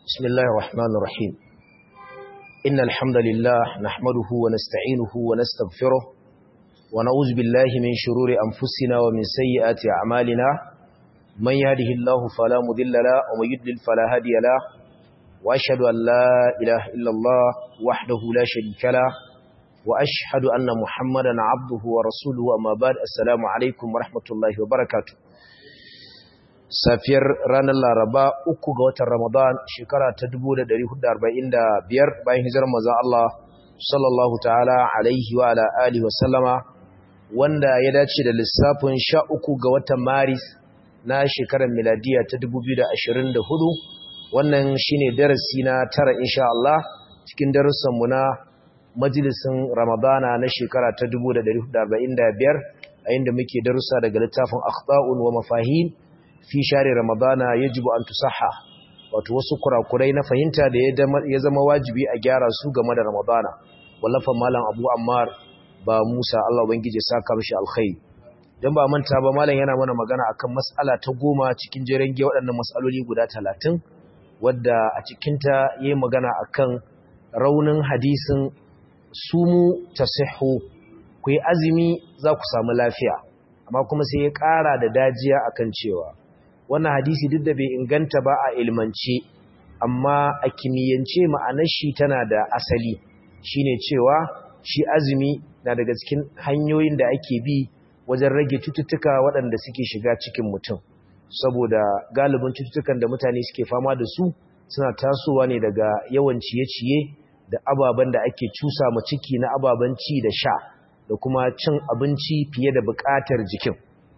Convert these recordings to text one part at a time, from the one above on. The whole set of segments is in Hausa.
بسم الله الرحمن الرحيم إن الحمد لله نحمده ونستعينه ونستغفره ونعوذ بالله من شرور أنفسنا ومن سيئات أعمالنا من يهده الله فلا مضل له ومن يضلل فلا هادي له وأشهد أن لا إله إلا الله وحده لا شريك له وأشهد أن محمدا عبده ورسوله أما بعد السلام عليكم ورحمة الله وبركاته safiyar ranar laraba uku ga watan ramadan shekara ta 1445 bayan hijirar manzon Allah sallallahu ta'ala alaihi wa ala alihi wa sallama wanda ya dace da lissafin 13 ga watan maris na shekarar miladiya ta 2024 wannan shine darasi na tara insha Allah cikin darussan mu na majalisin ramadana na shekara ta 1445 a inda muke darussa daga littafin akhta'un wa mafahim fi share ramadana yajibu an tusaha wato wasu kurakurai na fahimta da ya zama wajibi a gyara su game da ramadana wallafa malam abu ammar ba musa allah ubangiji saka mishi alkhairi dan ba manta ba malam yana mana magana akan mas'ala ta goma cikin jeren ge waɗannan mas'aloli guda talatin wadda a cikinta yayi magana akan raunin hadisin sumu tasihhu ku yi azumi za ku samu lafiya amma kuma sai ya ƙara da dajiya akan cewa wannan hadisi duk da bai inganta ba a ilmance amma a kimiyyance ma'anar shi tana da asali shine cewa shi azumi na daga cikin hanyoyin da ake bi wajen rage cututtuka waɗanda suke shiga cikin mutum saboda galibin cututtukan da mutane suke fama da su suna tasowa ne daga yawan ciye-ciye da ababen da ake cusa ma ciki na ababen ci da sha da kuma cin abinci fiye da buƙatar jikin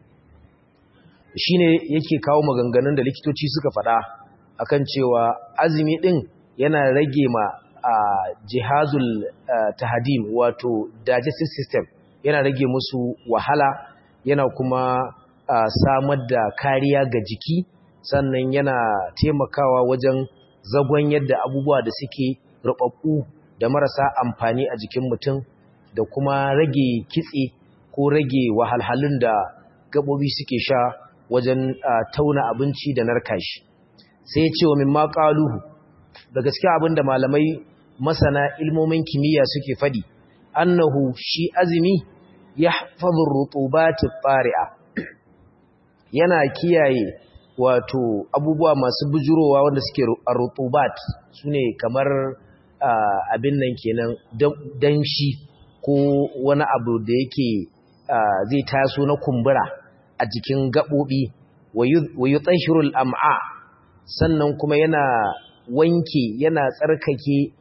shine yake kawo maganganun da likitoci suka faɗa akan cewa azumi ɗin yana rage ma jihazul tahadim wato digestive system yana rage musu wahala yana kuma samar da kariya ga jiki sannan yana taimakawa wajen zagon yadda abubuwa da suke rubabbu da marasa amfani a jikin mutum da kuma rage kitse ko rage wahalhalun da gabobi suke sha wajen tauna abinci da narka shi sai ce wa mimma qaluhu da gaskiya abinda malamai masana ilmomin kimiyya suke fadi annahu shi azmi yahfazu rutubat at-tari'a yana kiyaye wato abubuwa masu bujurowa wanda suke rutubat sune kamar abin nan kenan danshi ko wani abu da yake zai taso na kumbura a jikin gaɓoɓi wa yi tsashirul am'a sannan kuma yana wanke yana tsarkake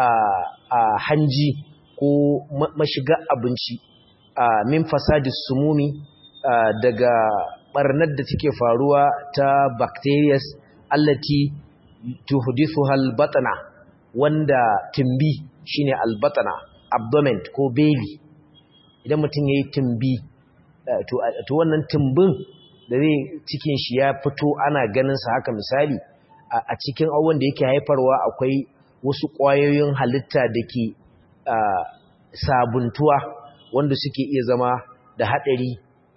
a hanji ko mashiga abinci min fasadis sumumi daga barnar da take faruwa ta bacterias allati tuhdithu albatana wanda timbi shine albatana abdomen ko belly idan mutum yayi timbi to wannan tumbin da zai cikin shi ya fito ana ganin sa haka misali a cikin abubuwan da yake haifarwa akwai wasu ƙwayoyin halitta da ke sabuntuwa wanda suke iya zama da haɗari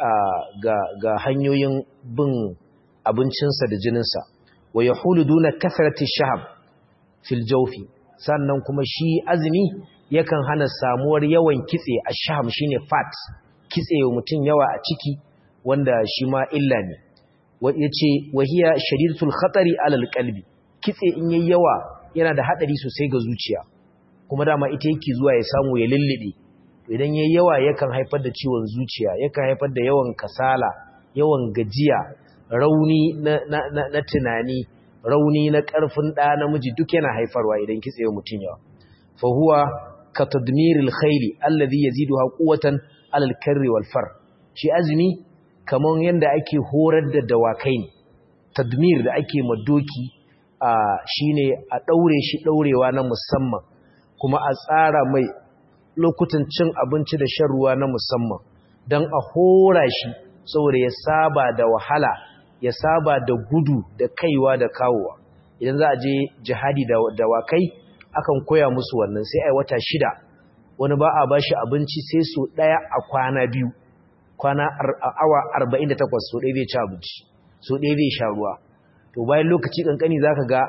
ga hanyoyin bin abincinsa da jininsa wa ya hulu duna kasarati shahab fil jaufi sannan kuma shi azumi yakan hana samuwar yawan kitse a shaham shine fat kitse wa mutum yawa a ciki wanda shi ma illa ne ya ce wahiya sharidatul khatari alal kalbi kitse in yayi yawa yana da hadari sosai ga zuciya kuma dama ita yake zuwa ya samu ya lullube idan yayi yawa yakan haifar da ciwon zuciya yakan haifar da yawan kasala yawan gajiya rauni na, na, na, na tunani rauni na karfin ɗa namiji duk yana haifarwa idan kitse wa mutum yawa fa huwa ka tadmiril khayli alladhi yaziduha quwwatan alal karri wal far shi azumi kaman yanda ake horar da dawakai ne tadmir da ake madoki a shine a daure shi daurewa na musamman kuma a tsara mai lokutan cin abinci da shan ruwa na musamman dan a hora shi saboda ya saba da wahala ya saba da gudu da kaiwa da kawowa idan za a je jihadi da dawakai akan koya musu wannan sai ai wata shida wani ba a ba shi abinci sai so ɗaya a kwana biyu kwana awa 48 so ɗaya zai ci abinci so ɗaya zai sha ruwa to bayan lokaci ƙanƙani za ka ga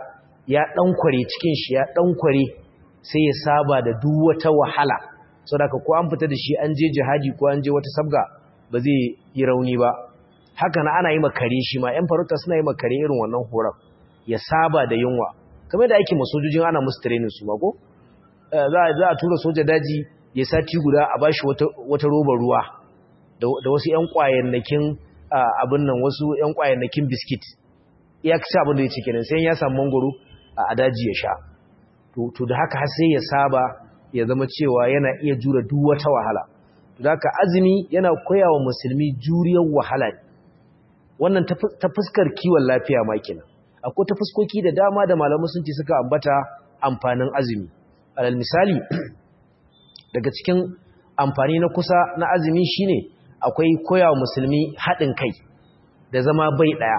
ya ɗankware cikin shi ya ɗankware sai ya saba da duk wata wahala sau da ko an fita da shi an je jihadi ko an je wata sabga ba zai yi rauni ba haka na ana yi makare shi ma ‘yan farauta suna yi makare irin wannan horon ya saba da yunwa kamar da ake masojojin ana musu training su ma ko za a tura soja daji ya sati guda a bashi wata robar ruwa da wasu ‘yan ƙwayannakin abin nan wasu ‘yan ƙwayannakin biskit ya ci abin da ya ce kenan sai ya samu mangoro a daji ya sha to da haka har sai ya saba ya zama cewa yana iya jura duk wata wahala to da haka azumi yana koya wa musulmi juriyar wahala ne wannan ta fuskar kiwon lafiya ma kenan akwai ta fuskoki da dama da malamu sun ce suka ambata amfanin azumi alal misali daga cikin amfani na kusa na azumi shine akwai koya wa musulmi haɗin kai da zama bai ɗaya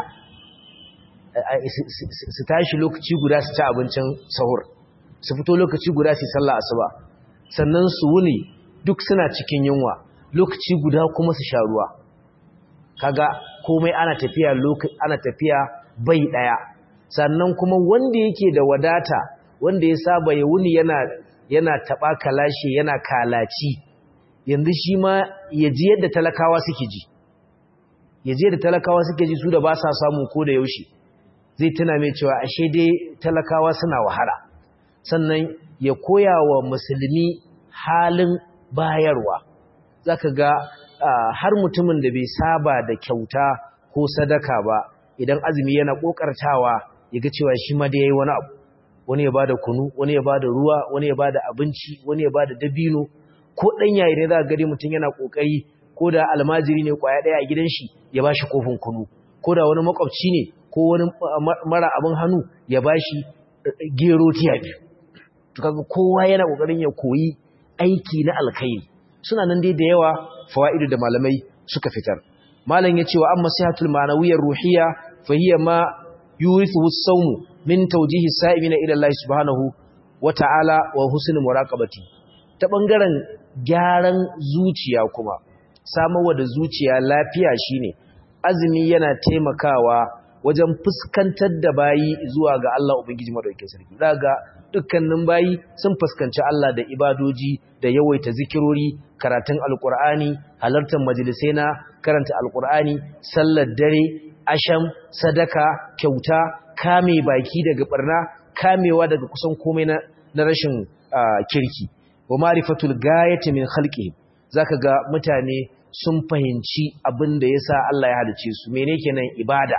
su tashi lokaci guda su ci abincin sahur su fito lokaci guda su sallah asuba sannan su wuni duk suna cikin yunwa lokaci guda kuma su sha ruwa kaga komai ana tafiya ana tafiya bai ɗaya sannan kuma wanda yake da wadata wanda ya saba ya wuni yana yana taɓa kalashe yana kalaci yanzu shi ma ya ji yadda talakawa suke ji ya ji yadda talakawa suke ji su da ba sa samu ko da yaushe zai tuna mai cewa ashe dai talakawa suna wahala sannan ya koya wa musulmi halin bayarwa zaka ga har mutumin da bai saba da kyauta ko sadaka ba idan azumi yana kokartawa ya ga cewa shi ma da yayi wani abu wani ya bada kunu wani ya bada ruwa wani ya bada abinci wani ya bada dabino ko dan yayi ne za ka gari mutum yana kokari ko da almajiri ne kwaya daya a gidan shi ya bashi kofin kunu ko da wani makwabci ne ko wani mara abin hannu ya bashi gero tiya biyu to kaga kowa yana kokarin ya koyi aiki na alkhairi suna nan dai da yawa fawaidu da malamai suka fitar malam ya ce wa amma sihatul ma'nawiyyar ruhiyya fa hiya ma yurithu as-sawm min tawjihi sa'imina ila Allah subhanahu wa ta'ala wa husnul muraqabati ta bangaren gyaran zuciya kuma samarwa da zuciya lafiya shine azumi yana taimakawa wajen fuskantar da bayi zuwa ga Allah Ubangiji madaukakin sarki daga dukkanin bayi sun fuskanci Allah da ibadoji da yawaita zikirori karatun alkur'ani halartar majalisai na karanta alkur'ani sallar dare asham sadaka kyauta kame baki daga barna kamewa daga kusan komai na, na rashin kirki wa ma'rifatul gayati min khalqihim zaka ga mutane sun fahimci abin da yasa Allah ya halice su mene kenan ibada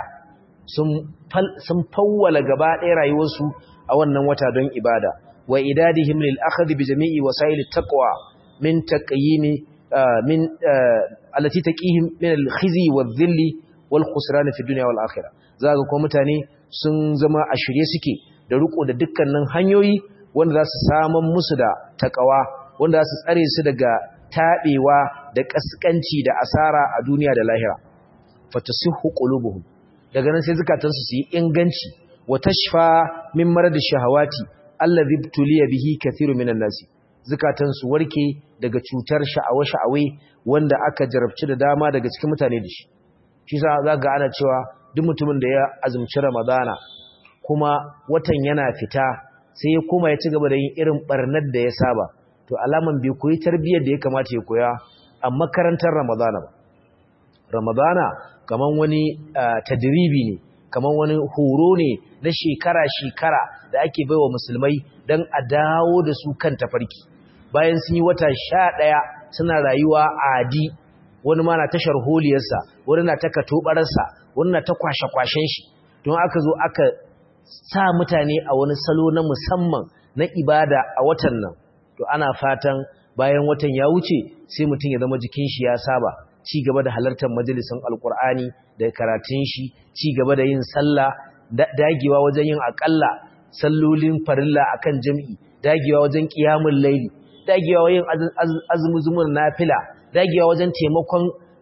sun fawwala gaba ɗaya rayuwarsu a wannan wata don ibada wa idadihim lil akhd bi jami'i wasail taqwa min taqyimi min allati taqihim min al khizi wal dhilli wal khusran fi dunya wal akhirah zaka ko mutane sun zama a shirye suke da riko da dukkanin hanyoyi wanda za su saman musu da taqwa wanda za su tsare su daga tabewa da kaskanci da asara a duniya da lahira fatasihu qulubuhum daga nan sai zukatansu su yi inganci wa tashfa min marad shahawati allazi tuliya bihi kathiru minan nasi zukatansu warke daga cutar sha'awa sha'awe wanda aka jarabci da dama daga cikin mutane da shi shi sa zaka ana cewa duk mutumin da ya azumci ramadana kuma watan yana fita sai ya koma ya ci gaba da yin irin barnar da ya saba to alaman bai koyi tarbiyyar da ya kamata ya koya a makarantar ramadana ba ramadana kaman wani tadribi ne kaman wani horo ne na shekara-shekara da ake baiwa musulmai don a dawo da su kan tafarki bayan sun yi wata sha ɗaya suna rayuwa a adi wani ma na tashar holiyarsa wani na ta katobararsa wani na ta kwashe-kwashen shi don aka zo aka sa mutane a wani salo na musamman na ibada a watan nan to ana fatan bayan watan ya wuce sai mutum ya zama jikin shi ya saba ci gaba da halartar majalisun alkur'ani da karatun shi ci gaba da yin sallah dagewa wajen yin akalla sallolin farilla akan jami'i dagewa wajen qiyamul layli dagewa wajen azumuzumun nafila dagewa wajen taimakon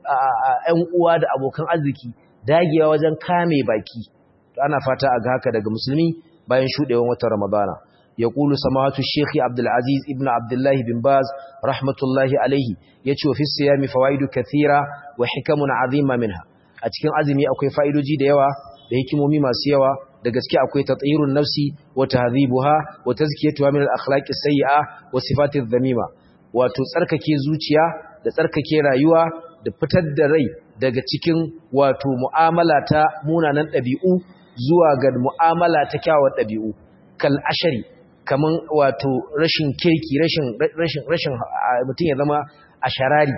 ƴan uwa da abokan arziki dagewa wajen kame baki to ana fata a ga haka daga musulmi bayan shudewan watan ramadana يقول سماحة الشيخ عبد العزيز ابن عبد الله بن باز رحمة الله عليه يتشو في الصيام فوائد كثيرة وحكم عظيمة منها أتكين عزمي أكوي فائدو جي ديوا da hikimomi masu yawa da gaske akwai tatyirun nafsi wa tahdhibuha wa tazkiyatuha min al-akhlaqi sayyi'a wa sifati dhamima wato tsarkake zuciya da tsarkake rayuwa da fitar da rai daga cikin wato mu'amala ta munanan ɗabi'u zuwa ga mu'amala ta kyawun ɗabi'u kal ashari kaman wato rashin kirki rashin rashin rashin mutum ya zama asharari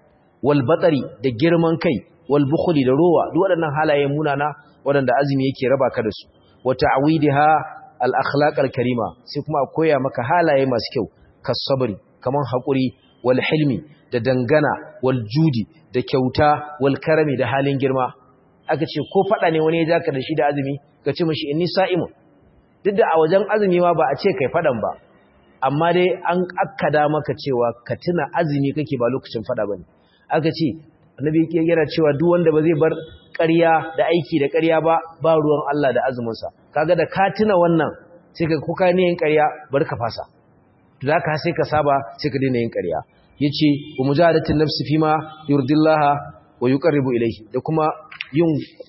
wal batari da girman kai wal bukhli da rowa duk waɗannan halaye munana waɗanda azumi yake raba ka da su wa ta'widiha al akhlaq al karima sai kuma a koya maka halaye masu kyau kasabri kaman hakuri wal hilmi da dangana wal judi da kyauta wal karami da halin girma aka ce ko fada ne wani ya jaka da shi da azumi ka ce mishi inni sa'imun duk da a wajen azumi ma ba a ce kai fadan ba amma dai an akkada maka cewa ka tuna azumi kake ba lokacin fada bane aka ce annabi yake yana cewa duk wanda ba zai bar ƙarya da aiki da ƙarya ba ba ruwan Allah da azumin sa kaga da ka tuna wannan sai ka kuka ne yin ƙarya bar ka fasa to zaka sai ka saba sai ka daina yin ƙarya yace wa mujahadatin nafsi fima yurdillaha wa yuqarribu ilayhi da kuma yin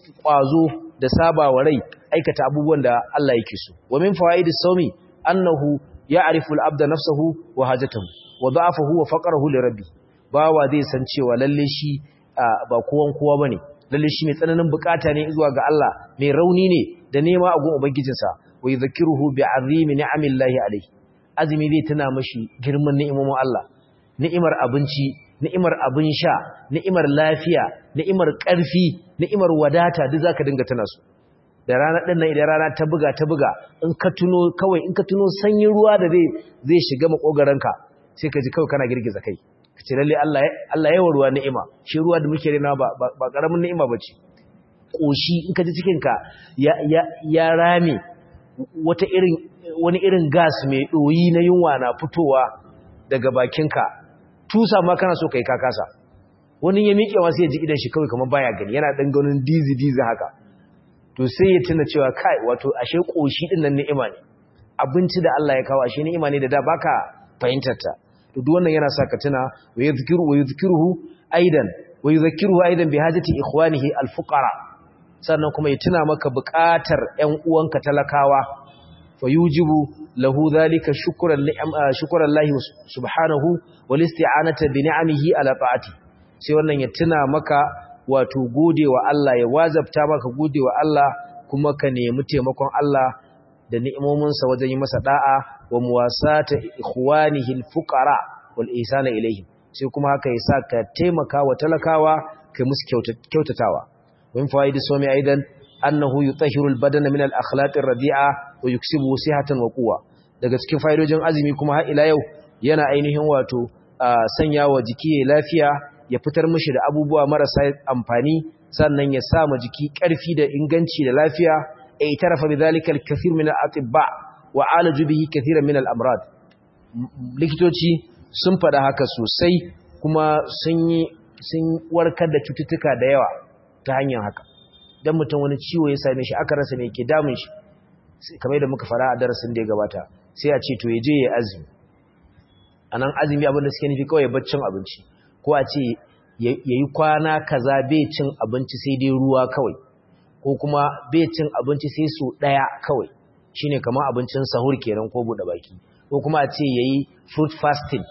kwazo da saba wa rai aikata abubuwan da Allah yake so wa min fawaidis sawmi annahu ya'rifu al-abda nafsahu wa hajatahu wa da'afahu wa faqrahu li rabbi bawa zai san cewa lalle shi ba kowan kowa bane lalle shi mai tsananin bukata ne zuwa ga Allah mai rauni ne da nema a gun ubangijinsa wa yadhkiruhu bi'azimi ni'amillahi alayhi azumi zai tuna mashi girman ni'imomin Allah ni'imar abinci ni'imar abin sha ni'imar lafiya ni'imar ƙarfi ni'imar wadata duk zaka dinga tuna su da rana din nan idan rana ta buga ta buga in ka tuno kawai in ka tuno sanyin ruwa da zai zai shiga makogaranka sai ka ji kawai kana girgiza kai kace lalle Allah Allah yawa ruwa ni'ima shi ruwa da muke rena ba ba karamin ni'ima bace koshi in ka ji cikin ka ya ya ya rame wata irin wani irin gas mai doyi na yunwa na fitowa daga bakinka tusa ma kana so kai kakasa wani ya miƙe wasu ya ji idan shi kawai kamar baya gani yana dan ganin dizi dizi haka to sai ya tuna cewa kai wato ashe koshi din nan ni'ima ne abinci da Allah ya kawo ashe ni'ima ne da da baka fahimtar ta to duk wannan yana sa ka tuna wa yadhkiru wa yadhkiruhu aidan wa yadhkiruhu aidan bi hajati ikhwanihi alfuqara sannan kuma ya tuna maka buƙatar ƴan uwanka talakawa fa yujibu lahu dhalika shukran shukran Allah subhanahu wal isti'anata bi ni'amihi ala ta'ati sai wannan ya tuna maka wato godewa Allah ya wazabta maka godewa Allah kuma ka nemi taimakon Allah da ni'imominsa wajen yi masa da'a wa muwasata ikhwanihi alfuqara wal ihsana ilayhim sai kuma haka yasa ka taimaka wa talakawa kai musu kyautatawa min fawaidi somi aidan annahu yutahhiru albadana min alakhlaq arradi'a wa yuksibu sihatan wa quwwa daga cikin faidojin azumi kuma har ila yau yana ainihin wato sanya wa jiki lafiya ya fitar mishi da abubuwa marasa amfani sannan ya sa ma jiki ƙarfi da inganci da lafiya a itarafa bi zalika al-kathir min al-atibba wa alaju bihi kathiran min al-amrad likitoci sun faɗa haka sosai kuma sun yi sun warkar da cututtuka da yawa ta hanyar haka dan mutum wani ciwo ya same shi aka rasa me ke damun shi kamar da muka fara a darasin da ya gabata sai a ce to ya je ya azumi anan azumi abin da suke nufi kawai baccin abinci ko a ce ya yi kwana kaza bai cin abinci sai dai ruwa kawai ko kuma bai cin abinci sai su ɗaya kawai shine kamar abincin sahur kenan ko buɗe baki ko kuma a ce ya yi fruit fasting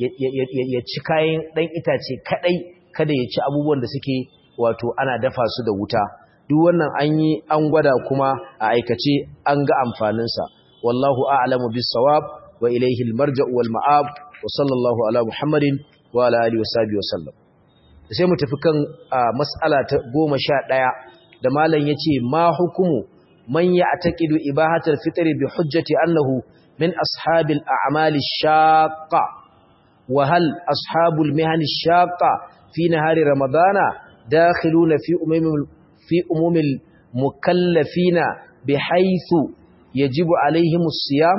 ya ci kayan ɗan itace kaɗai kada ya ci abubuwan da suke wato ana dafa su da wuta duk wannan an yi an gwada kuma a aikace an ga amfaninsa wallahu a'lamu bis sawab wa ilayhi al marja'u wal ma'ab wa sallallahu ala muhammadin wa ala alihi wasabi wasallam sai mu tafi kan mas'ala ta 11 da malam yace ma hukumu man ya'taqidu ibahatal fitri bi hujjati annahu min ashabil a'mali shaqqa wa hal ashabul mihani shaqqa fi nahari ramadana dakhiluna fi umumil fi umumil mukallafina bihaythu yajibu alaihimus siyam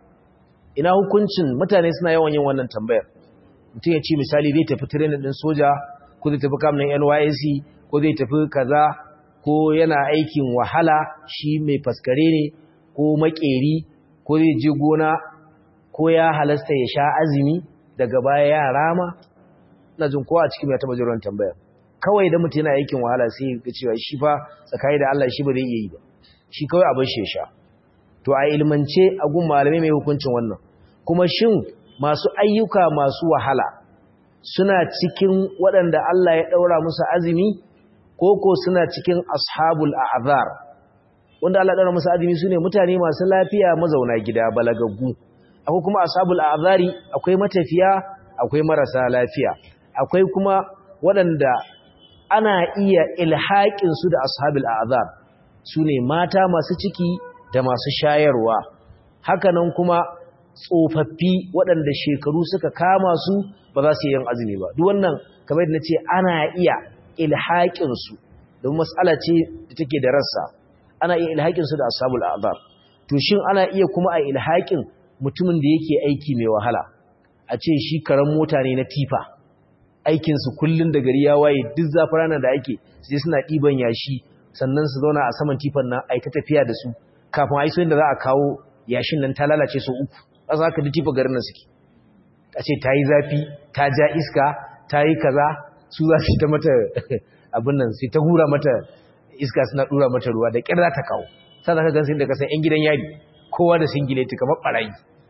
ina hukuncin mutane suna yawan yin wannan tambayar mutum ya ce misali zai tafi training din soja ko zai tafi kamun NYSC ko zai tafi kaza ko yana aikin wahala shi mai faskare ne ko makeri ko zai je gona ko ya halasta ya sha azumi daga baya ya rama ina jin kowa a cikin ya taba jiran tambaya kawai da mutum yana aikin wahala sai ya cewa shi fa tsakani da Allah shi ba zai iya yi ba shi kawai abin shi sha to a ilmance a gun malamai mai hukuncin wannan kuma shin masu ayyuka masu wahala suna cikin waɗanda Allah ya ɗaura musu azumi ko ko suna cikin ashabul a'zar wanda Allah ya ɗaura musu azumi sune mutane masu lafiya mazauna gida balagaggu akwai kuma ashabul a'zari akwai matafiya akwai marasa lafiya akwai kuma waɗanda ana iya ilhaƙin su da ashabul a'zar sune mata masu ciki da masu shayarwa hakanan kuma tsofaffi waɗanda shekaru suka kama su ba za su yi yin azumi ba duk wannan kamar na ce ana iya ilhaƙinsu don matsala ce da take da rassa ana iya ilhaƙinsu da ashabul azab to shin ana iya kuma a ilhaƙin mutumin da yake aiki mai wahala a ce shi karan mota ne na tifa aikinsu kullum da gari ya waye duk zafin ranar da ake sai suna ɗiban yashi sannan su zauna a saman tifan nan a yi ta tafiya da su kafin a yi da za a kawo yashin nan ta lalace sau uku a za ka da tifa garin nan suke a ce ta yi zafi ta ja iska ta yi kaza su za su ta mata abin nan sai ta hura mata iska suna dura mata ruwa da ƙyar za ta kawo sa za ka gan sun da kasan 'yan gidan yari kowa da singileti kamar ɓarayi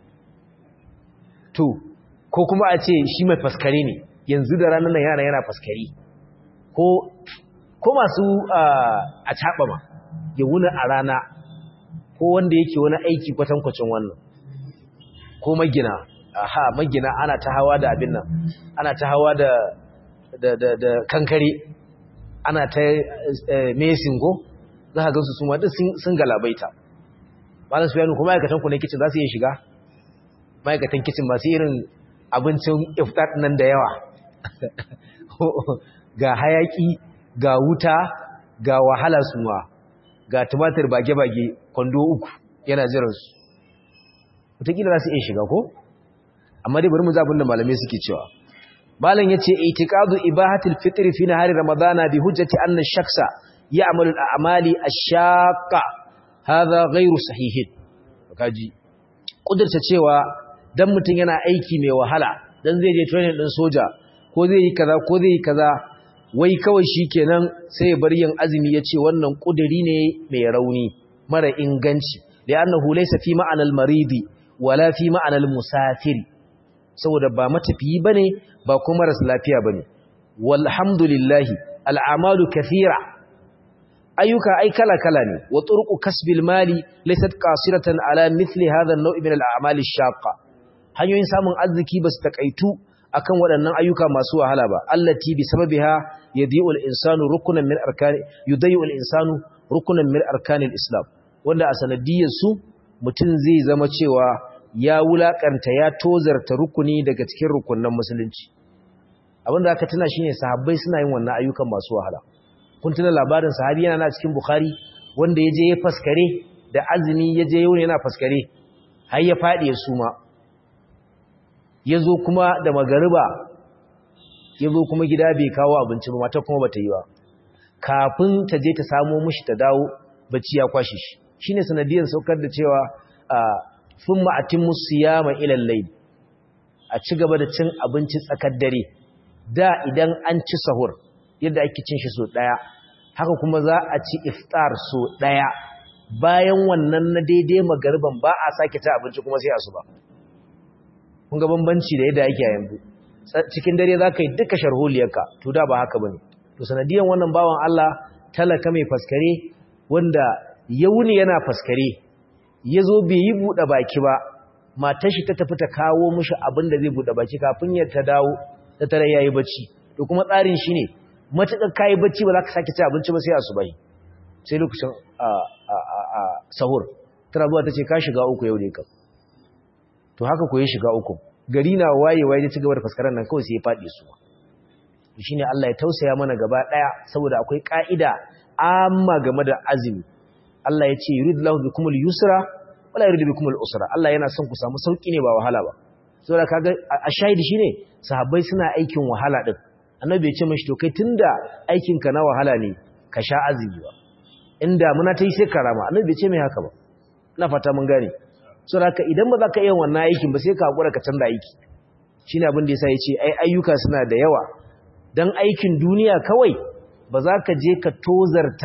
to ko kuma a ce shi mai faskare ne yanzu da ranar nan yana yana faskare ko masu a caɓa ma ya wuna a rana ko wanda yake wani aiki kwatankwacin wannan ko magina aha magina ana ta hawa da abin nan ana ta hawa da da da, da kankare ana ta mesin go za ka gansu su ma duk sun galabaita malam su yanu kuma ma'aikatan ku ne kicin za su iya shiga ma'aikatan kicin masu irin abincin iftar nan da yawa ga hayaki ga wuta ga wahala suma ga tumatir bage-bage kwando uku yana jiransu wataƙila za su iya shiga ko? amma dai bari mu zabin da malamai suke cewa malam yace itiqadu ibahatil fitr fi nahari ramadana bi hujjati anna shakhsa ya'malu al-a'mali ash-shaqqa hadha ghayru sahihin kaji kudurta cewa dan mutun yana aiki mai wahala dan zai je training din soja ko zai yi kaza ko zai yi kaza wai kawai shikenan sai ya bar yin azumi yace wannan kuduri ne mai rauni mara inganci li'annahu laysa fi ma'anal maridi wala fi ma'anal musafiri saboda ba matafiyi bane ba kuma ras lafiya bane walhamdulillah al'amalu kathira ayyuka ai kala kala ne wa turqu kasbil mali laysat qasiratan ala mithli hadha an-naw' min al-a'mal ash-shaqqa hanyoyin samun arziki basu takaitu akan waɗannan ayyuka masu wahala ba allati bi sababiha yadi'u al-insanu rukunan min arkani yudayu al-insanu rukunan min arkanil islam wanda a sanadiyar su mutum zai zama cewa ya wulakanta ya tozarta rukuni daga cikin rukunan musulunci abinda aka tuna shine sahabbai suna yin wannan ayyukan masu wahala kun tuna labarin sahabi yana na cikin bukhari wanda ya je ya faskare da azumi ya je yau yana faskare har ya faɗi ya suma ya zo kuma da magariba ya zo kuma gida bai kawo abinci ba mata kuma bata yi ba kafin ta je ta samo mishi ta dawo bacci ya kwashe shi shine sanadiyar saukar da cewa thumma atimmu siyama ila al-layl a ci gaba da cin abinci tsakar dare da idan an ci sahur yadda ake cin shi so daya haka kuma za a ci iftar so daya bayan wannan na daidai magarban ba a sake ta abinci kuma sai asuba kun ga bambanci da yadda yake a yanzu cikin dare za ka yi duka sharholiyarka to da ba haka bane to sanadiyan wannan bawan Allah talaka mai faskare wanda ya wuni yana faskare ya zo bai yi buɗe baki ba matar shi ta tafi ta kawo mishi abin da zai buɗe baki kafin ya ta dawo ta tare yayi bacci to kuma tsarin shi ne matuƙar kayi bacci ba za ka sake ci abinci ba sai asubai sai lokacin a sahur tana zuwa ta ce ka shiga uku yau ne kam to haka ko ya shiga uku gari na wayewa ya ci gaba da faskaran nan kawai sai ya faɗi su shi ne Allah ya tausaya mana gaba ɗaya saboda akwai ƙa'ida amma game da azumi Allah ya ce yuridullahu bikumul yusra wala yuridu bikumul usra Allah yana son ku samu sauki ne ba wahala ba saboda kaga a shahidi shine sahabbai suna aikin wahala din annabi ya ce mishi to kai tunda aikin ka na wahala ne ka sha azumi ba inda muna ta yi sai karama annabi bai ce mai haka ba ina fata mun gane saboda idan ba za ka iya wannan aikin ba sai ka hakura ka canza aiki shine abin da yasa ya ce ai ayyuka suna da yawa dan aikin duniya kawai ba za ka je ka tozarta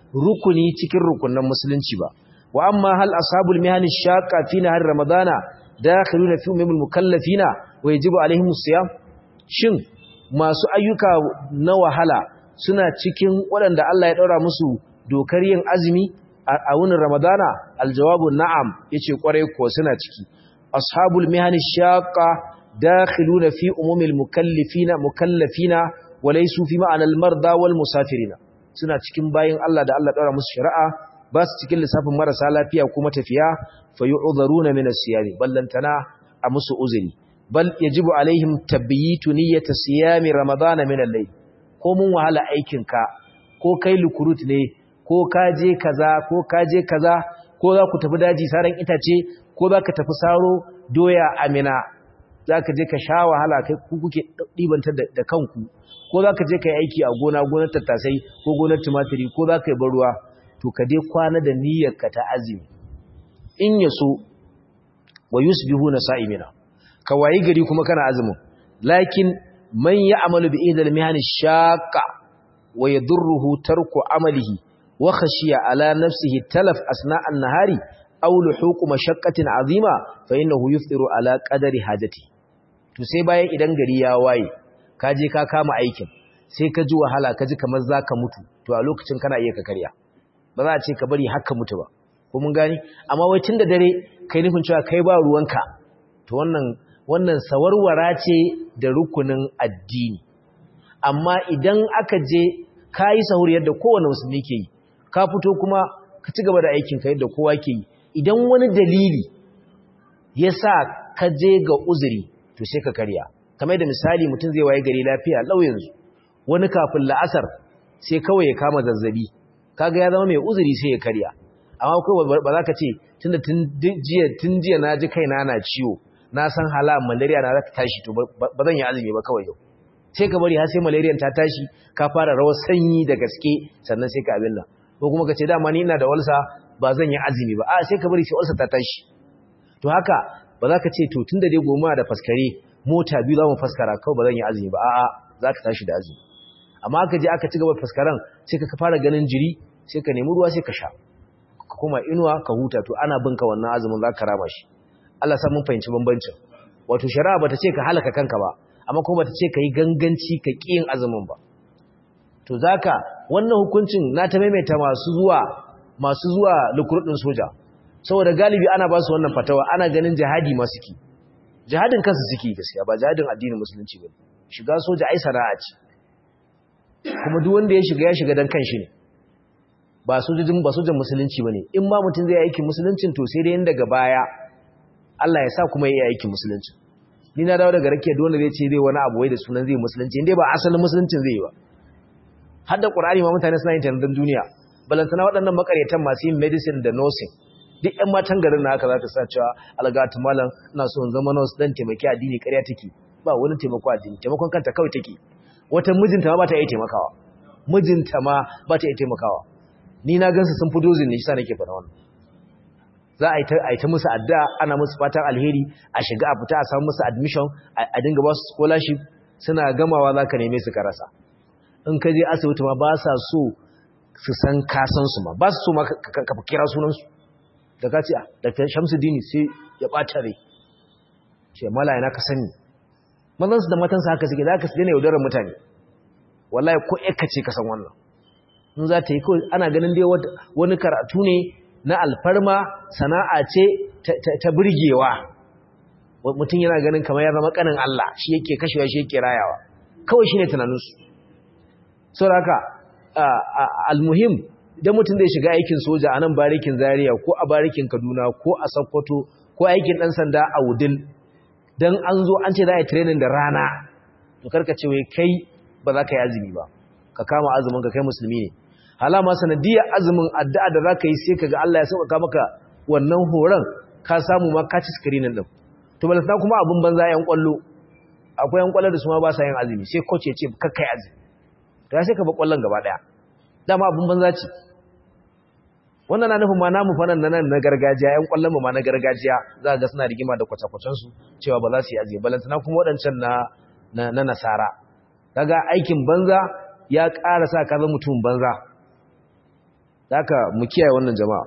rukuni cikin rukunan musulunci ba wa amma hal ashabul mihani shaqqa fi nahar ramadana dakhiluna fi umumil mukallafina wa yajibu alaihim siyam shin masu ayyuka na wahala suna cikin waɗanda Allah ya daura musu dokar yin azumi a wunin ramadana aljawabu na'am yace kwarai ko suna ciki ashabul mihani shaqqa dakhiluna fi umumil mukallifina mukallafina wa laysu fi ma'anal marda wal musafirina suna cikin bayin Allah da Allah daura musu shari'a ba su cikin lissafin marasa lafiya kuma tafiya fa yu'dharuna min as-siyami ballantana a musu uzuri bal yajibu alaihim tabyitu niyyati siyami ramadana min al-layl ko mun wahala aikin ka ko kai lukurut ne ko ka je kaza ko ka je kaza ko za ku tafi daji saran itace ko za ka tafi saro doya amina za ka je ka sha wahala kai ku kuke ɗibantar da kanku ko za ka je ka yi aiki a gona gonar tattasai ko gonar tumatiri ko za ka yi ruwa to ka dai kwana da niyyarka ta azumi in ya so wa yusbihu na sa'imina ka wayi gari kuma kana azumin lakin man ya'malu bi ihdal mihani shaqqa wa yadurruhu tarku amalihi wa khashiya ala nafsihi talaf asna an-nahari aw luhuq mashaqqatin azima fa innahu yuftiru ala qadari hajati to sai bayan idan gari ya waye ka je ka kama aikin sai ka ji wahala ka ji kamar zaka mutu to a lokacin kana iya ka karya ba za a ce ka bari haka mutu ba ko mun gani amma wai tun da dare kai nufin cewa kai ba ruwanka to wannan wannan sawarwara ce da rukunin addini amma idan aka je ka yi sahur yadda kowane musulmi ke yi ka fito kuma ka ci gaba da aikin ka yadda kowa ke yi idan wani dalili ya sa ka je ga uzuri to sai ka karya kamar da misali mutum zai waye gari lafiya lau yanzu wani kafin la'asar sai kawai ya kama zazzabi kaga ya zama mai uzuri sai ya karya amma kawai ba za ka ce tunda tun jiya tun jiya na ji kaina na ciwo na san hala malaria na za ta tashi to ba zan yi azumi ba kawai yau sai ka bari har sai malaria ta tashi ka fara rawar sanyi da gaske sannan sai ka abin nan ko kuma ka ce dama ni ina da walsa ba zan yi azumi ba a sai ka bari sai walsa ta tashi to haka ba za ka ce to tunda dai goma da faskare mota biyu za mu faskara kawai ba zan yi azumi ba a'a za ka tashi da azumi amma aka je aka ci gaba faskaran sai ka fara ganin jiri sai ka nemi ruwa sai ka sha ka koma inuwa ka huta to ana binka wannan azumin za ka rama shi Allah sa mun fahimci bambancin wato shari'a bata ce ka halaka kanka ba amma kuma bata ce ka yi ganganci ka ƙi yin azumin ba to zaka wannan hukuncin na ta maimaita masu zuwa masu zuwa lukurudin soja saboda galibi ana ba su wannan fatawa ana ganin jihadi masu ki jihadin kansu suke gaskiya ba jihadin addinin musulunci ba shiga soja ai sana'a ce kuma duk wanda ya shiga ya shiga dan kanshi ne ba sojojin ba sojan musulunci bane in ma mutum zai aikin musuluncin to sai dai in daga baya Allah ya sa kuma ya yi aikin musulunci ni na dawo daga rake da wanda zai ce zai wani abu wai da sunan zai musulunci inda ba asalin musuluncin zai yi ba har da Qur'ani ma mutane suna yin tandan duniya balantana waɗannan makaryatan masu yin medicine da nursing duk ƴan matan garin na haka za ta sa cewa algatu malam ina so in zama nurse dan taimaki addini ƙarya take ba wani taimako addini taimakon kanta kawai take wata mijinta ma ba ta iya taimakawa mijinta ma ba ta iya taimakawa ni na gansu sun fi dozin ne shi sa nake faɗa wannan za a yi ta musu addu'a ana musu fatan alheri a shiga a fita a samu musu admission a dinga ba su scholarship suna gamawa za ka neme su ka rasa in ka je asibiti ma ba sa so su san kasan su ma ba su so ma ka kira sunansu da ka ce da shamsuddini sai ya ɓata rai ce mala yana ka sani mazansu da matansa haka suke za ka su daina yaudarar mutane wallahi ko ka ce ka san wannan in za ta yi kawai ana ganin dai wani karatu ne na alfarma sana'a ce ta burgewa mutum yana ganin kamar ya zama kanin Allah shi yake kashewa shi yake rayawa kawai shi ne tunaninsu sau da haka almuhim idan mutum zai shiga aikin soja a nan barikin zaria ko a barikin kaduna ko a sokoto ko aikin ɗan sanda a wudil don an zo an ce za a yi training da rana to karka ce wai kai ba za ka yi azumi ba ka kama azumin ka kai musulmi ne halama sanadiyar azumin addu'a da za ka yi sai ka ga Allah ya sauƙaƙa maka wannan horon ka samu ma ka ci screening din to balanta kuma abin banza yan kwallo akwai yan kwallo da su ma ba sa yin azumi sai coach ya ce kakkai azumi to ya sai ka ba kwallon gaba daya dama abin banza ce wannan na nufin ma namu fa nan na gargajiya yan kwallon mu ma na gargajiya za ga suna rigima da kwace-kwacen su cewa ba za su yi azumi balanta kuma waɗancan na na nasara kaga aikin banza ya ƙara sa ka zama mutum banza haka mu kiyaye wannan jama'a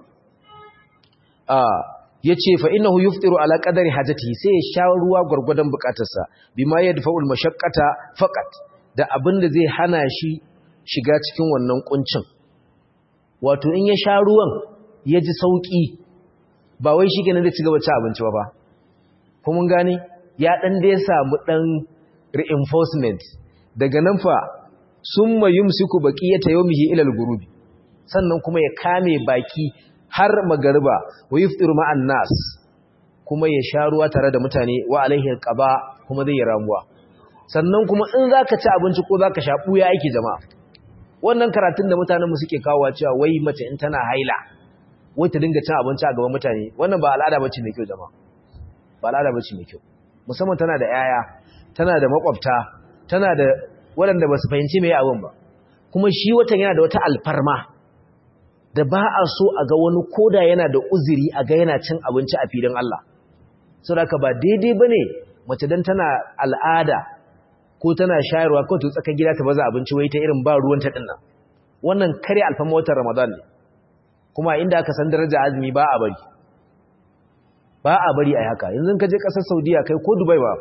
a yace fa innahu yuftiru ala qadari hajatihi sai ya sha ruwa gurgudan bukatarsa bima yadfa'ul mashaqqata faqat da abinda zai hana shi shiga cikin wannan kuncin wato in ya sha ruwan ya ji sauki ba wai shi kenan zai ci gaba ci abinci ba ba ko mun gane ya dan da ya samu dan reinforcement daga nan fa summa yumsiku baqiyata yawmihi ila al-ghurubi sannan kuma ya kame baki har magariba wa yuftiru ma'an nas kuma ya sha ruwa tare da mutane wa alaihi alqaba kuma zai yi ramuwa sannan kuma in zaka ci abinci ko zaka sha buya yake jama'a wannan karatun da mutanen mu suke kawowa cewa wai mace in tana haila wai ta dinga cin abinci a gaban mutane wannan ba al'ada bace mai kyau jama'a ba al'ada bace mai kyau musamman tana da yaya tana da makwabta tana da waɗanda ba su fahimci mai abin ba kuma shi watan yana da wata alfarma da ba a so a ga wani koda yana da uzuri a ga yana cin abinci a filin Allah sau da ba daidai ba ne mace don tana al'ada ko tana shayarwa ko ta tsaka gida ta baza abinci wai ta irin ba ruwan ta dinnan wannan kare alfama watan ramadan ne kuma inda aka san daraja azumi ba a bari ba a bari a haka yanzu ka je ƙasar saudiya kai ko dubai ba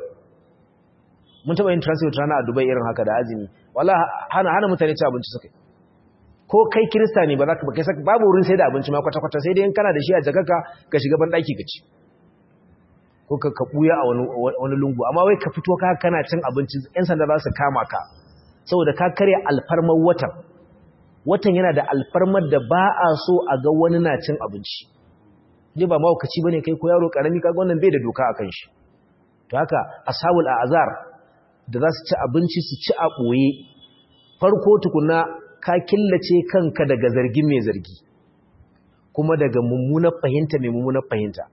mun taɓa yin transit rana a dubai irin haka da azumi wala hana hana mutane ci abinci suka ko kai kirista ne ba za ka ba kai saka babu wurin sai da abinci ma kwata-kwata sai dai in kana da shi a jakaka ka shiga ban ɗaki ka ci ko ka ka buya a wani wani lungu amma wai ka fito ka kana cin abinci yan sanda za su kama ka saboda ka karya alfarmar watan watan yana da alfarmar da ba a so a ga wani na cin abinci je ba mawukaci bane kai ko yaro karami kaga wannan bai da doka akan shi to haka ashabul azar da za su ci abinci su ci a ɓoye farko tukuna ka killace kanka daga zargin mai zargi kuma daga mummunar fahimta mai mummunar fahimta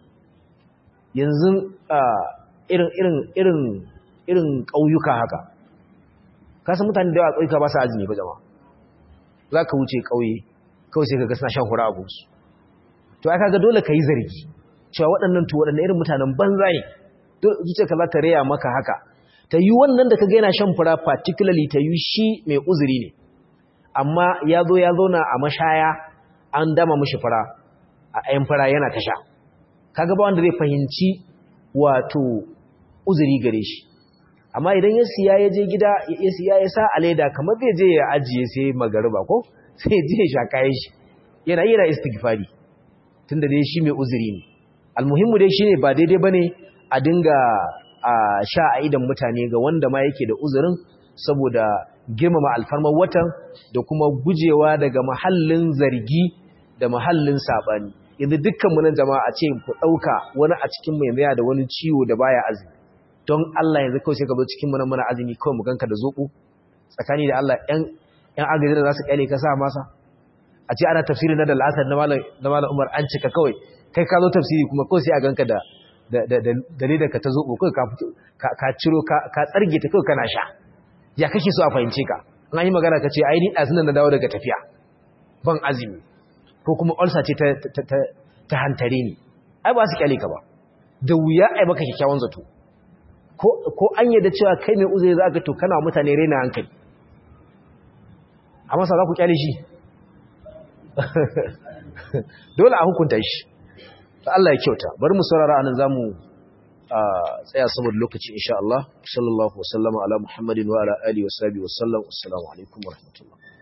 yanzu irin irin irin irin ƙauyuka haka kasan mutane da yawa ƙauyuka ba su azumi ba jama za ka wuce ƙauye kawai sai ka ga suna shan hura a gunsu to aka ga dole ka yi zargi cewa waɗannan to waɗannan irin mutanen banza ne zuciya ka za ta raya maka haka ta yi wannan da ka ga yana shan fura particularly ta yi shi mai uzuri ne amma ya zo ya zauna a mashaya an dama mashi fura a ayin fura yana ta sha kaga ba wanda zai fahimci wato uzuri gare shi amma idan ya siya ya je gida ya siya ya sa a leda kamar zai je ya ajiye sai magariba ko sai je ya sha kayan shi yana yi na istighfari tunda dai shi mai uzuri ne almuhimmu dai shine ba daidai bane a dinga a sha a idan mutane ga wanda ma yake da uzurin saboda girmama alfarmar watan da kuma gujewa daga mahallin zargi da mahallin sabani yanzu dukkan mu nan jama'a a ce ku dauka wani a cikin mu yanzu da wani ciwo da baya azumi don Allah yanzu kawai sai ka zo cikin mu nan muna azumi kawai mu ganka da zoko tsakani da Allah ɗan ɗan agaji da za su kyale ka sa masa a ce ana tafsiri na da al'asar na malam Umar an cika kawai kai ka zo tafsiri kuma kawai sai a ganka da da ka ta zoɓo kawai ka ciro ka tsarge ta kawai kana sha ya kake so a fahimce ka an yi magana ka ce ai ni ɗazunan na dawo daga tafiya ban azumi ko kuma ulcer ce ta hantare ni ai ba su kyale ka ba da wuya ai maka kyakkyawan zato ko an yadda cewa kai mai uzuri za ka to kana mutane raina hankali amma sa za ku kyale shi dole a hukunta shi Allah ya kyauta bari mu saurara anan zamu tsaya saboda lokaci insha Allah sallallahu wasallama ala muhammadin wa ala alihi wa sahbihi wa sallam assalamu alaikum wa rahmatullah